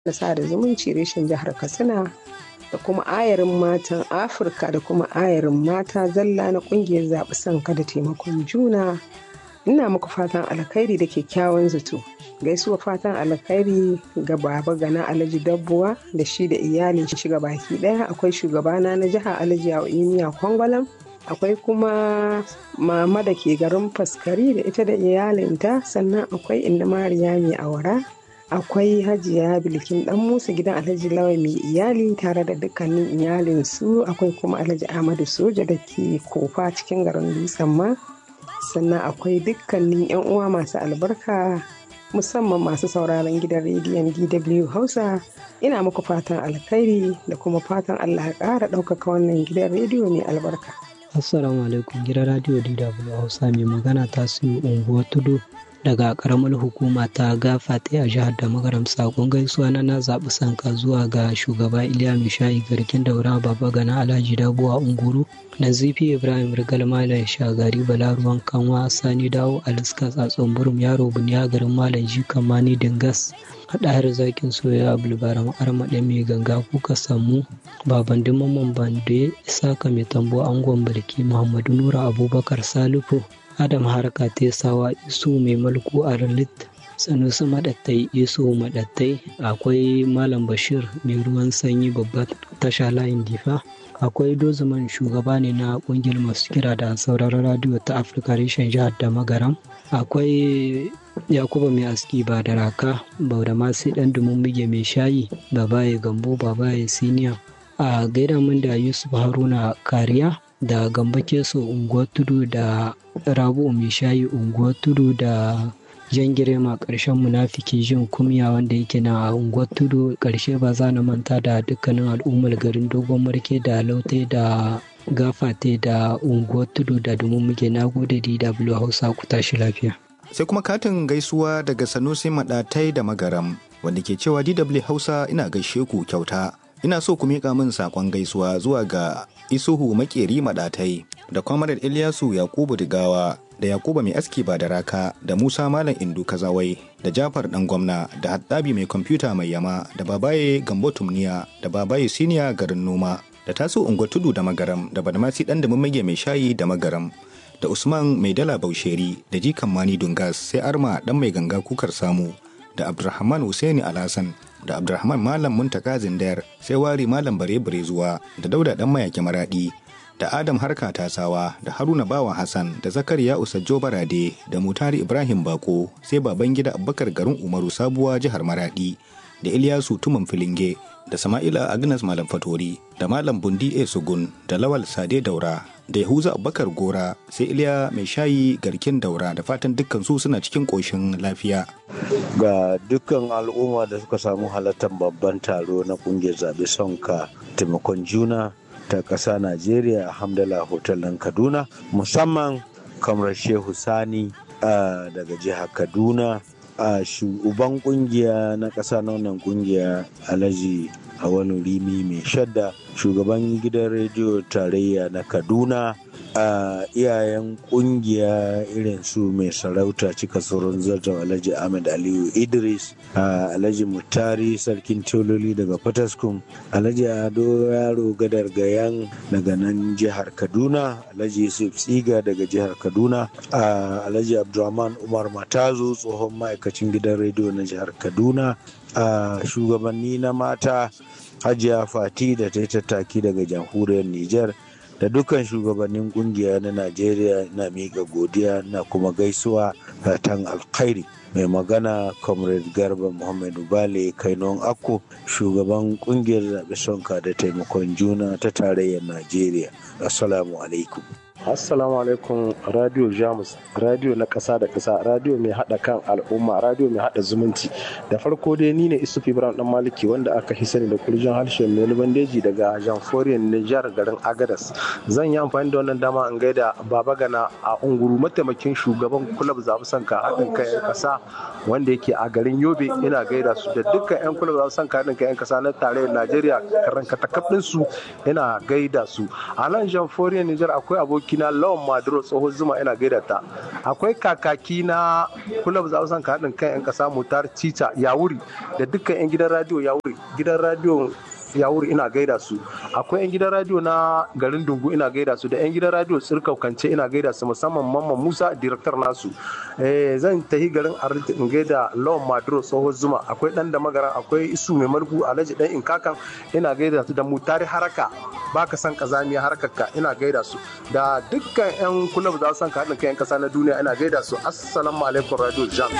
na sada zumunci reshen jihar katsina da kuma ayarin matan afirka da kuma ayarin mata zalla na kungiyar zaɓi sanka da taimakon juna ina muku fatan alkhairi da kyakkyawan zato gaisuwa fatan alkhairi ga baba gana alhaji dabbuwa da shi da iyalin shi ga baki daya akwai shugabana na jiha alhaji imiya kwangwalam akwai kuma mama da ke garin faskari da ita da iyalinta sannan akwai inda mariya mai awara akwai hajiya bilkin dan musa gidan alhaji lawai mai iyali tare da dukkanin iyalinsu akwai kuma alhaji ahmadu soja da ke kofa cikin garin dutsen ma sannan akwai dukkanin yan uwa masu albarka musamman masu sauraron gidan rediyon dw hausa ina muku fatan alkhairi da kuma fatan allah ya ƙara ɗaukaka wannan gidan rediyo mai albarka assalamu alaikum gidan radio dw hausa mai magana ta su unguwar tudu daga karamar hukuma ta gafata a jihar da magaram sakon gaisuwa na na zaɓi sanka zuwa ga shugaba iliya mishayi garkin daura baba gana alhaji dabuwa unguru nazifi ibrahim rigal malam shagari balaruwan kanwa sani dawo aliska tsatson burum yaro buniya garin malam jikan mani dingas haɗahar zakin soya bulbaram armaɗe mai ganga kuka samu baban dimamman bande isaka mai tambo angon barki muhammadu nura abubakar salifu adam harka tesawa isu mai mulku a ralit sanusi maɗattai isu maɗattai akwai malam bashir mai ruwan sanyi babbar tasha layin difa akwai dozuman shugaba ne na kungiyar masu kira da sauraron radiyo ta afirka reshen jihar da magaram akwai yakuba mai aski ba da raka bauda masu dan dumin muge mai shayi babaye gambo babaye siniya a gaida min da yusuf haruna kariya da gamba keso unguwar tudu da rabu mai shayi unguwar tudu da jan girma ƙarshen munafiki jin kumya wanda yake na unguwar tudu ƙarshe ba za na manta da dukkanin al'ummar garin dogon marke da laute da gafate da unguwar tudu da domin muke na gode dw hausa ku tashi lafiya sai kuma katin gaisuwa daga sanusi maɗatai da magaram wanda ke cewa dw hausa ina gaishe ku kyauta ina so ku miƙa min saƙon gaisuwa zuwa ga isuhu makeri maɗatai da kwamarar ilyasu yakubu digawa da yakuba mai aski ba da raka da musa malam indu kazawai da jafar dan gwamna da haddabi mai kwamfuta mai yama da babaye gambo tumniya da babaye siniya garin noma da taso unguwar tudu da magaram da badmasi dan da mummage mai shayi da magaram da usman mai dala bausheri da jikan mani dungas sai arma dan mai ganga kukar samu da abdulrahman husaini alhassan da abdulrahman malam muntaka zindayar sai wari malam bare bare zuwa da dauda dan mayaki maradi da adam harka tasawa da haruna bawa hassan da zakariya usajjo barade da mutari ibrahim bako sai baban gida abubakar garin umaru sabuwa jihar maradi da ilyasu tuman filinge da sama'ila agnes malam fatori da malam bundi e sugun da lawal sade daura da yahuza abubakar gora sai iliya mai shayi garkin daura da fatan dukkan su suna cikin ƙoshin lafiya ga dukkan al'umma da suka samu halartar babban taro na kungiyar zaɓe sonka taimakon juna ta ƙasa najeriya hamdala hotel ɗin kaduna musamman kamar shehu sani daga jihar kaduna a shugaban kungiya na ƙasa na wannan kungiya alhaji wani rimi mai shadda shugaban gidan rediyo tarayya na kaduna a iyayen kungiya irin su mai sarauta cika tsoron zartar alhaji ahmed aliyu idris alhaji mutari sarkin teololi daga fataskum alhaji ado yaro gadar gayan daga nan jihar kaduna alhaji yusuf tsiga daga jihar kaduna alhaji abdulrahman umar matazo tsohon ma'aikacin gidan rediyo na jihar kaduna shugabanni na mata hajiya fati da ta yi tattaki daga jamhuriyar niger da dukkan shugabannin kungiya na najeriya na miƙa godiya na kuma gaisuwa fatan alkhairi mai magana comrade garba muhammadu bale kainon akko shugaban kungiyar zaɓe sonka da taimakon juna ta tarayyar najeriya assalamu alaikum Assalamu alaikum Radio Jamus, radio na ƙasa da ƙasa, radio mai haɗa kan al'umma, radio mai haɗa zumunci. Da farko dai ni ne Isuf Ibrahim Dan Maliki wanda aka hi sani da kurjin harshen mai bandeji daga Jamforiyar Nijar garin Agadas. Zan yi amfani da wannan dama in gaida Baba Gana a Unguru mataimakin shugaban kulab zaɓi sanka haɗin kai 'yan ƙasa wanda yake a garin Yobe ina gaida su da dukkan 'yan kulab zaɓi sanka haɗin kai 'yan ƙasa na tarayyar Najeriya karan katakaf su ina gaida su. A nan Jamforiyar Nijar akwai aboki abokina lawan maduro tsohon zuma ina gaida ta akwai kakaki na kulab za san ka haɗin kan 'yan ƙasa mutar cica yawuri da dukkan 'yan gidan radio yawuri gidan radio yawuri ina gaida su akwai 'yan gidan radio na garin dungu ina gaida su da 'yan gidan radio tsirkau kance ina gaida su musamman mamman musa director nasu zan tahi garin arlita in gaida lawan maduro tsohon zuma akwai dan da magara akwai isu mai margu alhaji dan inkakan ina gaida su da mutari haraka baka san kazamiya harkarka ina gaida su da dukkan 'yan kulab za su san ka haɗin kai 'yan ƙasa na duniya ina gaida su assalamu alaikum radio jam